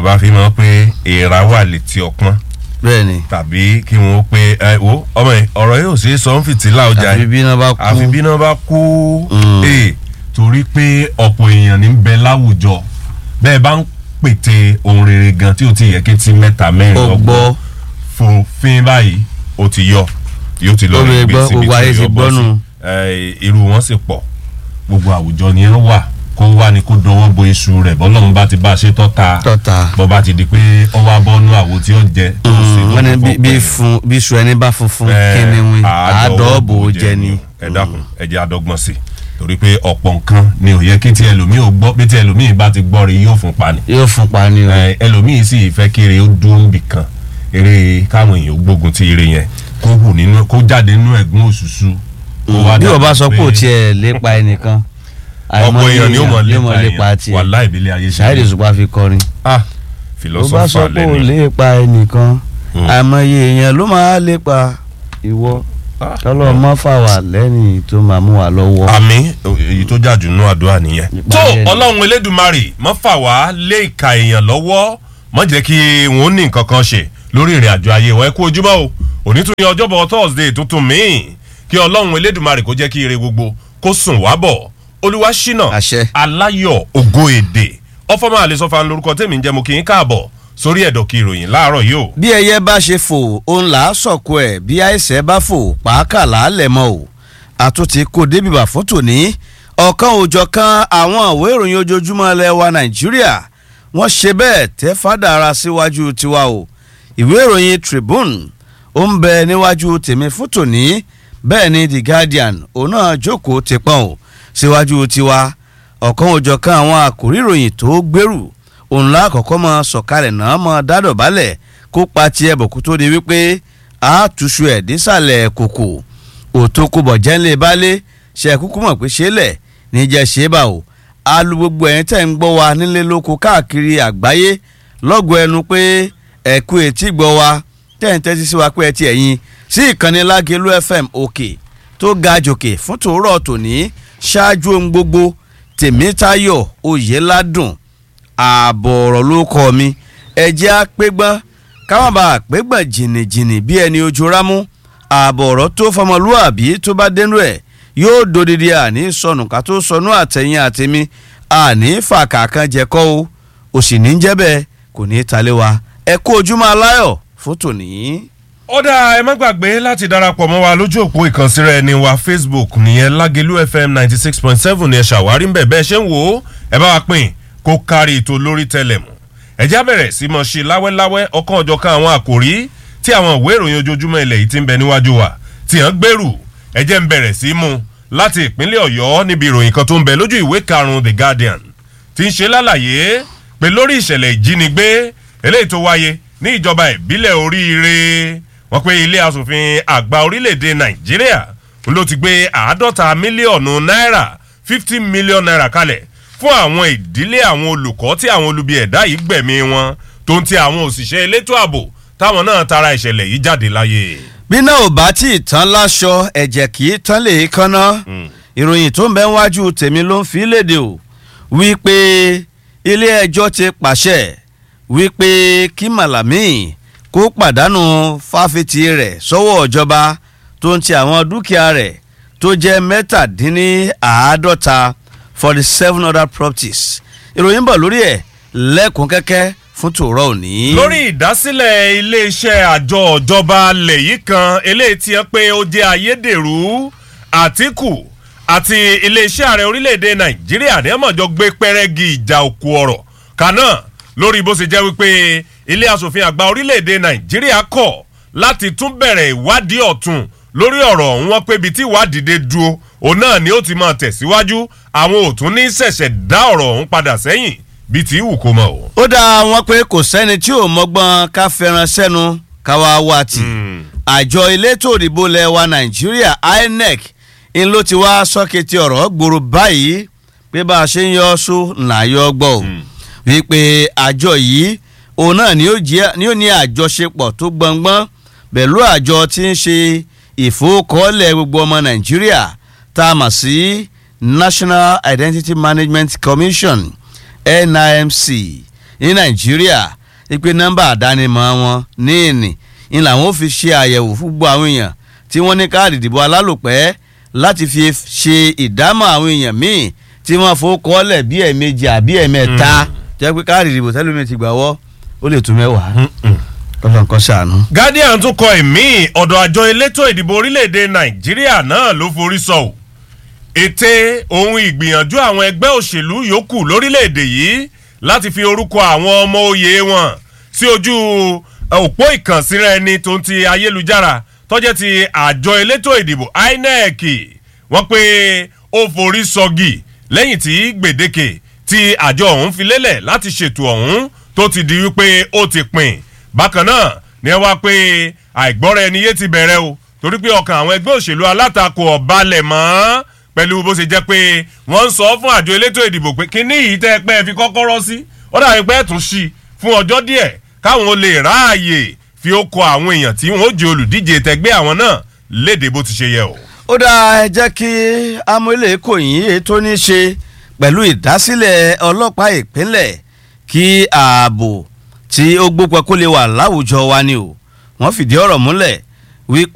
yorùbá fi mọ̀ pé èèrà wà létí ọpọ́n bẹ́ẹ̀ ni tàbí kí wọ́n pé ẹ wo ọmọ yìí ọ̀rọ̀ yóò ṣe é sọ ń fìtílà ọjà àfi yìí bí iná bá kú àfi bí náà bá kú Mm. ee torí pé ọ̀pọ̀ èèyàn ní bẹ láwùjọ bẹ́ẹ̀ bá ń pète ohun rere gan tí o ti yẹ kí ti mẹ́ta mẹ́rin ó gbọ́ fòfin báyìí ó ti yọ yóò ti lọ Ó lè gbé gbọ́, síbi gbogbo ayé tí ti yóò bọ́ gbọ́ sí. nù. Ẹ, irú wọn sì pọ̀ gbogbo àwùjọ ni ẹ wà kó wá ní kó dọwọ́ bo iṣu rẹ̀ bọ́lọ́run bá ti bá a ṣe tọ́ta tọ́ta bọ́ bá ti di pé ọ wá bọ́nú àwo tí ó jẹ tó sì wọ́n ní lóko bí- bí pẹ̀lú. fun bí iṣu ẹni bá funfun Ẹ, kíni wí àádọ́wọ́ àádọ́bò jẹ ni. ẹ dákun ẹ jẹ́ àdọ́gbọ̀n sí i torí pé ọ̀pọ̀ nǹkan ni ò yẹ kí tí ẹlòmíì ò gbọ́ bí tí ẹlòmíì bá ti gbọ́ rí yóò fún pa ni yóò fún pa ni o. ẹ, ẹlòmíì sì fẹ́ kí eré ó dúró níbì kan eré káwọn èèyàn ó gbógun ti eré yẹn kó hù nínú kó jáde nínú ẹ̀gún òṣùṣù. kó wá bí o dàbí bá sọ pé o pé tiẹ̀ lépa ẹnìkan ọ̀pọ̀ èèyàn ni ó mọ̀ yóò mọ̀ lépa lépa èèyàn tiẹ̀ wàhálà ìbílẹ̀ ayé ṣe ṣáìdì ṣùgbọ́n a fi kọrin. ah o bá sọ philosopher pé o lẹ́nu lépa ẹnìkan Mm. àìmọye èèyàn ló máa lépa ìwọ Ah. tọ́lọ́ mọ́ fà wá lẹ́yìn tó máa mú wa lọ́wọ́. àmì èyí tó jà jù nú àdúrà nìyẹn. Nípa tó bẹ́ẹ̀ ni. ọlọ́run elédùnmarè mọ́ fà wá lé ìka èèyàn lọ́wọ́ mọ́ jẹ́ kí wọ́n ní nǹkan kan ṣe lórí ìrìn àjò ayé wọn ẹ kú ojúmọ́ o òní tún ní ọjọ́bọ̀ thursday tuntun míì kí ọlọ́run elédùnmarè kó jẹ́ kí ire gbogbo kó sùn wá bọ̀ olúwa ṣínà Àṣẹ. aláyọ̀ ògo èdè ọfọmọ àlesọfà lórúkọ tèmi ń jẹ́ mo kí n káàbọ̀ sórí ẹ̀dọ̀ kí ìròyìn láàárọ̀ yìí o. bí ẹyẹ bá ṣe fò òun là á sọ̀kò ẹ̀ bí àìsẹ̀ bá fò pàákà làálẹ̀ mọ́ o àtúntì kò débìbà fún tòní ọ̀kan òòjọ́ kan àwọn ìwé ìròyìn ojoojúmọ́ ilẹ̀ wa nàìjíríà wọ́n ṣe bẹ́ẹ̀ tẹ́ fádà ara síwájú tiwa o ìwé ìròyìn tribune ó ń bẹ níwájú tèmi fún tòní bẹ́ẹ̀ ni the guardian òun náà jókòó ti pọ́n o síwájú tiwa ọ̀kan òòjọ́ kan àwọn àkòrí ìròyìn tó gbèrú òun la kọ́kọ́ mọ sọ̀kalẹ̀ náà mọ dádọ̀bálẹ̀ kó pa tiẹ̀ bọ̀ kó tó di wípé àtúnṣu ẹ̀ dísàlẹ̀ kòkò òtókùbọ̀ jẹ́ńlẹ̀ balẹ̀ ṣe kúkú mọ̀ pé ṣe é lẹ̀ níjẹ́ ṣe é bá o alu gbogbo ẹ̀yin tẹ̀ ń gbọ́ wa nílé lóko káàkiri àgbáyé lọ́gọ̀ ẹnu pé ẹ̀kú etí gbọ́ wa tẹ̀ ń tẹ́tí sí wa pé ẹ ti ẹ̀yin sí ìkànnì lágẹ̀lú fm òkè tó ga jòkè fún tòórọ̀ tòní ṣáájú ohun gbogbo tèmítayọ̀ oyèládùn ààbọ̀ ọ̀rọ̀ ló kọ́ mi ẹ̀jẹ̀ àpégbọ́n káwọn bá àpégbọ́n jìnnìjìnnì bí ẹni ojú rámú ààbọ̀ ọ̀rọ̀ tó fọmọlúàbí tó bá dénú ẹ̀ yóò dodidi àní sọnù ká tó sọnù àtẹ̀yìn àtẹ̀mí àní fàkàkàn jẹ́kọ́ o òsì ní jẹ́ bẹ́ẹ̀ kò ní í talé wa ẹ kú ojúmọ́ aláyọ̀ fún tòní. ó dáa ẹ má gbàgbé láti darapọ̀ mọ́ wa lójú òpó ìkànsíra ẹni wa facebook nìyẹn lágẹ̀lú fm ninety six point seven ni ẹ ṣàwárí ń bẹ̀ bẹ́ẹ̀ ṣe ń wò ó ẹ bá wa pín kó kárí ètò lórí tẹlẹmù ẹjá bẹ̀rẹ̀ sí mọ̀ ṣe láwẹ́láwẹ́ ọkàn ọjọ́ kan àwọn àkòrí tí àwọn ìwé ìròyìn ojoojúmọ́ ilẹ̀ yìí ti ń bẹ níwájú wa tí hàn gbèrú ẹjẹ́ ń bẹ̀rẹ̀ sí mú láti ìpínlẹ̀ ọ̀yọ́ níbi ìròyìn kan tó ń bẹ lójú ìwé karùn-ún the guardian ti ń ṣe lálàyé pé lórí ìṣẹ̀lẹ̀ ìjínigbé eléyìí tó wáyé ní ìjọba ìbílẹ̀ oríire wọ́n pé ilé asòfin àgbà orílẹ̀-èdè nàìjíríà ló ti gbé àádọ́ta mílíọ̀nù náírà fifty million naira kalẹ̀ fún àwọn ìdílé àwọn olùkọ́ tí àwọn olubi ẹ̀dá yìí gbẹ̀mí wọn tó ń ti àwọn òṣìṣẹ́ elétò ààbò táwọn náà tara ìṣẹ̀lẹ̀ yìí jáde láyé. bí náà ò bá tí ì tán láṣọ ẹ̀jẹ̀ kì í tán lè kánná ìròyìn tó ń bẹ wájú tèmi ló ń fi léde o wípé ilé ẹjọ́ ti pàṣẹ wípé kí màlàmí kó pàdánù fáfitì rẹ̀ sọ́wọ́ ìjọba tó ń ti àwọn dúkìá rẹ̀ tó jẹ́ mẹ́tàdínníàádọ́ta forty seven other properties ìròyìn bọ̀ lórí ẹ̀ lẹ́kùn kẹ́kẹ́ fún tòrọ òní. lórí ìdásílẹ̀ iléeṣẹ́ àjọ ìjọba alẹ̀ yìí kan eléyìí ti hàn pé ó jẹ́ ayédèrú àtìkù àti iléeṣẹ́ ààrẹ orílẹ̀‐èdè nàìjíríà ní ọmọjọ gbé pẹ́rẹ́gì ìjà òkú ọ̀rọ̀ kanáà lórí bó ṣe jẹ́ wípé ilé asòfin àgbà orílẹ̀‐èdè nàìjíríà kọ̀ láti tún bẹ̀rẹ̀ ìwádìí ọ̀tún lórí ọ̀rọ̀ ọ̀hún wọn pé ibi tí ìwádìí dé dúró òun náà ni ó ti máa tẹ̀síwájú àwọn òtún ní ṣẹ̀ṣẹ̀ dá ọ̀rọ̀ ọ̀hún padà sẹ́yìn bíi ti ìwù kó mọ̀ o. ó dá wọn pé kò sẹ́ni tí ò mọ́gbọ́n ká fẹ́ràn sẹ́nu káwa wá tì àjọ elétò òdìbò lẹ́wà nàìjíríà inec ń ló ti wá sọ́kẹ́tì ọ̀rọ̀ gbòòrò báyìí pé bá a ṣe ń yọ ọ́sù là yọ gbọ́ ò wípé àjọ yìí òun náà ni ó jẹ́- ni ó ní àjọṣepọ̀ tó gbọ̀ngbọ́n pẹ̀lú àjọ tí ń ṣe ìfowókọ́lẹ̀ gbogbo ọmọ nàìjíríà tá a mọ̀ sí national identity management commission nimc ní nàìjíríà pé nọ́mbà àdánimọ̀ wọn ní ìní ni làwọn ò fi ṣe àyẹ̀wò fún gbogbo àwọn èèyàn tí wọ́n ní káàdì ìdìbò alálòpẹ́ láti fi ṣe ìdámọ̀ àwọn èèyàn míì tí wọ́n fowókọ́lẹ̀ bí ẹ̀ẹ̀mejì àbí ẹ̀ẹ̀mẹ́ta jẹ́ pé káàdì ìdìbò tẹ́lómi ti gbà wọ́ ó lè tún mẹ́wàá kọ́lọ́ nǹkan ṣàánú. guardian tún kọ ẹ̀mí ọ̀dọ̀ àjọ elétò ìdìbò orílẹ̀-èdè nàìjíríà náà ló forí sọ ò ète ohun ìgbìyànjú àwọn ẹgbẹ́ òṣèlú yòókù lórílẹ̀-èdè yìí láti fi orúkọ àwọn ọmọ oyè wọn sí ojú òpó ìkànsíra ẹni tó ń ti ayélujára tọ́jẹ́ ti àjọ elétò ìdìbò inec wọ́n pé ó forí sọgì lẹ́yìn tí gbèdéke tí àjọ ọ̀hún fi lélẹ̀ láti ṣètò ọ̀hún tó ti di wípé ó ti pin bákan náà ni ẹ wá pé àìgbọ́ra ẹni yé ti bẹ̀rẹ̀ o torí pé ọkàn àwọn ẹgbẹ́ òṣèlú alátakò ọ̀balẹ̀ mọ́ pẹ̀lú bó ṣe jẹ́ pé wọ́n ń sọ fún àjọ elétò ìdìbò pé kíní yìí tẹ́ ẹ pẹ́ ẹ fi kọ́kọ́rọ́ sí ó dàbí pé ẹ tún ṣí fún ọjọ́ díẹ̀ káwọn ó lè ráàyè fi ó kọ àwọn èèyàn tí wọ́n ó jẹ olùdíje tẹgbẹ́ àwọn náà léde bó ti ṣe yẹ o. ó dáa ẹ jẹ́ kí amúlẹ̀ kò yín ètò ní ṣe pẹ̀lú ìdásílẹ̀ ọlọ́pàá ìpínlẹ̀ kí ààbò tí ó gbópọn kó lè wà láwùjọ wa ni o wọ́n fìdí ọ̀rọ̀ múlẹ̀ wípé